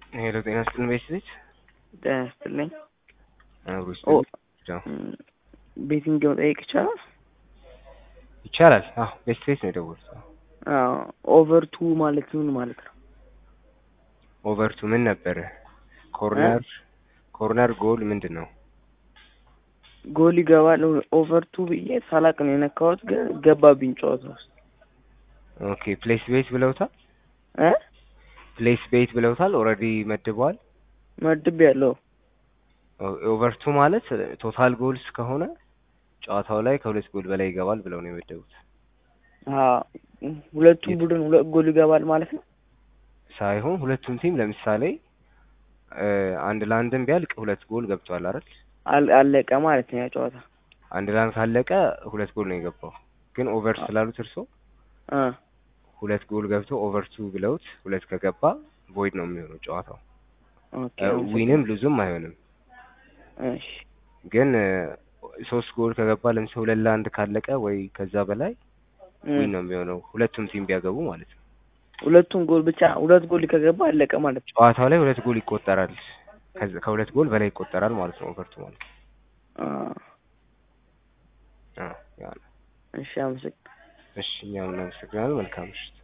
ሄሎ ጤና ይስጥልን ቤተሰቦች ጤና ይስጥልኝ። አብሮ ኦ ይስጥልን። እም፣ ቤቲንግ መጠየቅ ይቻላል? ይቻላል። አዎ ቤተሰቦች ነው የደወሉት። አዎ ኦቨር ቱ ማለት ምን ማለት ነው? ኦቨርቱ ምን ነበረ? ኮርነር ኮርነር ጎል ምንድን ነው? ጎል ይገባል። ኦቨር ቱ ብዬ ሳላቅ ነው የነካሁት፣ ግን ገባብኝ ጨዋታ ውስጥ ኦኬ ፕሌስ ቤት ብለውታል። እ ፕሌስ ቤት ብለውታል። ኦልሬዲ መድበዋል። መድብ ያለው ኦቨርቱ ማለት ቶታል ጎልስ ከሆነ ጨዋታው ላይ ከሁለት ጎል በላይ ይገባል ብለው ነው የመደቡት። ሁለቱም ቡድን ሁለት ጎል ይገባል ማለት ነው። ሳይሆን ሁለቱም ቲም ለምሳሌ እ አንድ ለአንድም ቢያልቅ ሁለት ጎል ገብቷል አይደል? አል- አለቀ ማለት ነው ያ ጨዋታ። አንድ ለአንድ ካለቀ ሁለት ጎል ነው የገባው። ግን ኦቨር ስላሉት እርሶ እ ሁለት ጎል ገብቶ ኦቨር ቱ ብለውት ሁለት ከገባ ቮይድ ነው የሚሆነው ጨዋታው። ኦኬ ዊንም ሉዝም አይሆንም። እሺ ግን እ ሶስት ጎል ከገባ ለምሳሌ ሁለት ለአንድ ካለቀ ወይ ከዛ በላይ እም፣ ዊን ነው የሚሆነው ሁለቱም ቲም ቢያገቡ ማለት ነው። ሁለቱም ጎል ብቻ ሁለት ጎል ከገባ አለቀ ማለት ነው። ጨዋታው ላይ ሁለት ጎል ይቆጠራል። ከዚ- ከሁለት ጎል በላይ ይቆጠራል ማለት ነው ኦቨርቱ ማለት ነው። አ፣ አዎ ያ ነው። እሺ አመሰግናለሁ። እሺ እኛም እናመሰግናለን። መልካም ምሽት።